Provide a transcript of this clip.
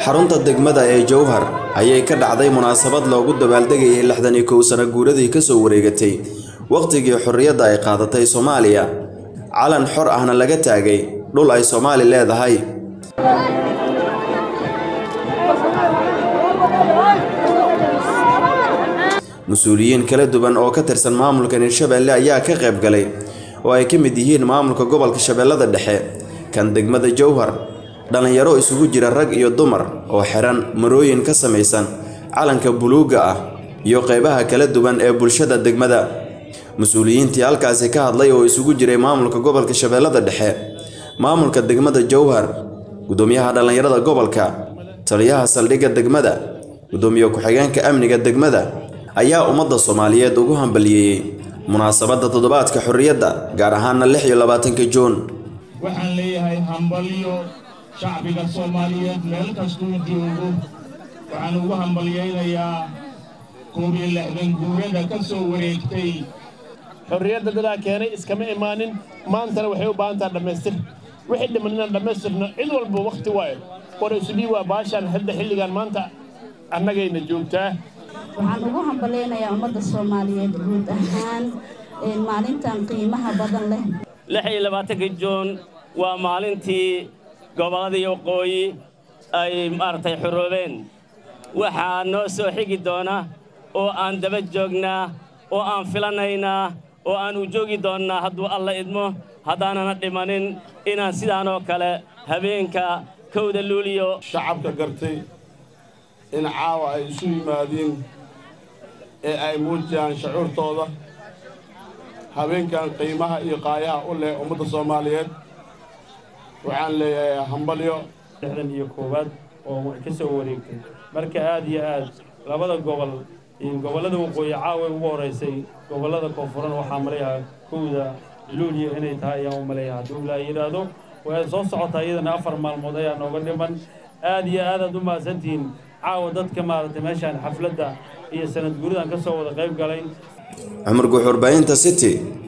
xarunta degmada ee jowhar ayay ka dhacday munaasabad loogu dabaaldegayay lixdan iyo kow sano guuradii ka soo wareegatay wakhtigii xorriyadda ay qaadatay soomaaliya calan xor ahna laga taagay dhul ay soomaali leedahay mas-uuliyiin kala duwan oo ka tirsan maamulka hirshabeelle ayaa ka qayb galay oo ay ka mid yihiin maamulka gobolka shabeellada dhexe kan degmada jowhar dhallinyaro isugu jira rag iyo dumar oo xiran marooyin ka samaysan calanka buluugga ah iyo qaybaha kala duwan ee bulshada degmada mas-uuliyiintii halkaasi ka hadlay oo isugu jiray maamulka gobolka shabeellada dhexe maamulka degmada jowhar gudoomiyaha dhallinyarada gobolka taliyaha saldhigga degmada gudoomiye ku-xigeenka amniga degmada ayaa ummadda soomaaliyeed ugu hambaliyeeyey munaasabadda toddobaadka xorriyadda gaar ahaana lix iyo labaatanka juun waxaan leeyahay hambalyo shacbiga soomaaliyeed meel kastuu joogo waxaan ugu hambalyaynayaa koob iyo lixdan guurada ka soo wareegtay xorriyadda dadaa keenay iskama imaanin maantana waxay u baahan taha dhammaystir wixii dhiman inaan dhammaystirno cid walba wakhti waayo qoraysudhii waa baashaan hadda xilligan maanta annagayna joogtaa waxaan ugu hambalaynayaa ummadda soomaaliyeed guud ahaan maalintan qiimaha badan leh lix iyo labaatanka juun waa maalintii gobolladii waqooyi ay maaragtay xoroobeen waxaa noo soo xigi doona oo aan daba joognaa oo aan filanaynaa oo aan u joogi doonnaa hadduu alla idmo haddaanana dhimanin inaan sidaanoo kale habeenka kowda luuliyo shacabka gartay in caawa ay isu yimaadiin ee ay muujiyaan shucuurtooda habeenkan qiimaha iyo qaayaha u leh ummadda soomaaliyeed waxaan leeyahay hambalyo lixdan iyo koowaad oo ka soo wareegtay marka aad iyo aad labada gobol iyo gobollada waqooyi caawa ugu horeysay gobollada koonfuran waxaa maleeyaha kowda luuliya inay tahay ayaan u maleeyaha hadduu ilaa yidhaahdo way soo socotaa iyadana afar maalmood ayaa nooga dhiman aad iyo aad aad u mahadsantihiin caawa dadka maaragtay meeshaan xafladda iyo sanad guuridan ka soo wada qayb galay cumar guuxurbaahinta city